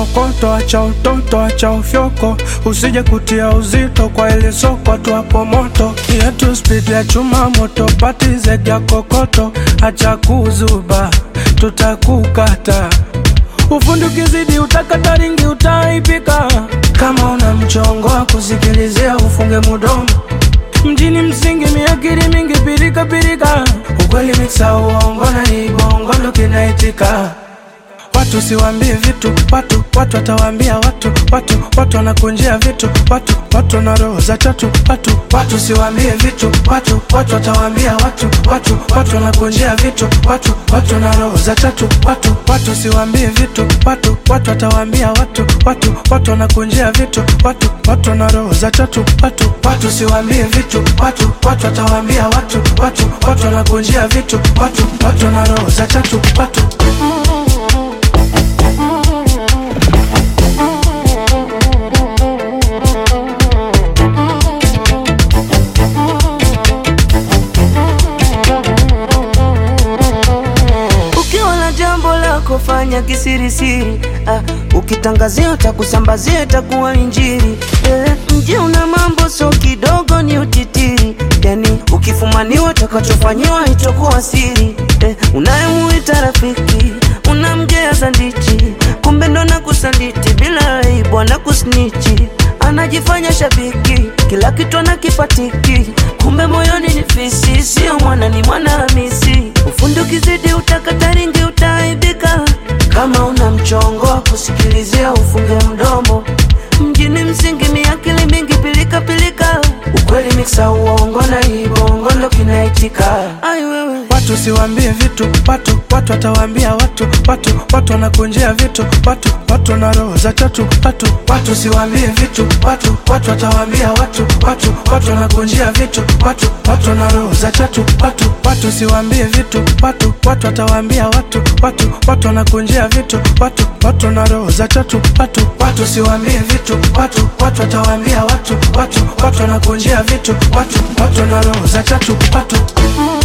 kokoto, acha utoto, acha ufyoko, usije kutia uzito kwa ile soko tu hapo moto yetu speed ya chuma moto, pati zega kokoto, acha kuzuba, tutakukata ufundi ukizidi utakata ringi utaipika. Kama una mchongo wa kusikilizia ufunge mudomo mjini msingi miakiri mingi pirika pirika, ukweli miksa uongo na ibongo ndo kinaitika. Watu siwambie vitu watu, watu watawaambia watu, watu, watu wanakunjia vitu watu, watu na roho za tatu watu, watu siwambie vitu watu, watu watawaambia watu, watu, watu wanakunjia vitu watu, watu na roho za tatu watu, watu siwambie vitu watu, watu watawaambia watu, watu, watu wanakunjia vitu watu, watu na roho za tatu watu, watu siwambie vitu watu, watu watawaambia watu, watu, watu wanakunjia vitu watu, watu na roho za tatu watu. Ukiwa na jambo lako fanya kisirisiri, ah, ukitangazia utakusambazia itakuwa injiri. Eh, mji una mambo so kidogo ni utitiri, yani ukifumaniwa utakachofanyiwa itakuwa siri. Eh, unayemuita rafiki unamgea ndichi, kumbe ndo nakusaliti bila aibu anakusnichi anajifanya shabiki, kila kitu anakipatiki, kumbe moyoni ni fisi, sio mwana ni mwana Hamisi. Ufundi ukizidi utakata ringi utaaibika, kama una mchongo wa kusikilizia ufunge mdomo. Mjini msingi miakili mingi pilika pilika, ukweli miksa uongo na ibongo ndo kinaitika. Ai wewe Watu siwambie vitu watu, watu watawaambia watu, watu, watu wanakunjia vitu watu, watu na roho za tatu watu, watu siwambie vitu watu, watu watawaambia watu, watu, watu wanakunjia vitu watu, watu na roho za tatu watu, watu siwambie vitu watu, watu watawaambia watu, watu, watu wanakunjia vitu watu, watu na roho za tatu watu, watu siwambie vitu watu, watu watawaambia watu, watu, watu wanakunjia vitu watu, watu na roho za tatu watu.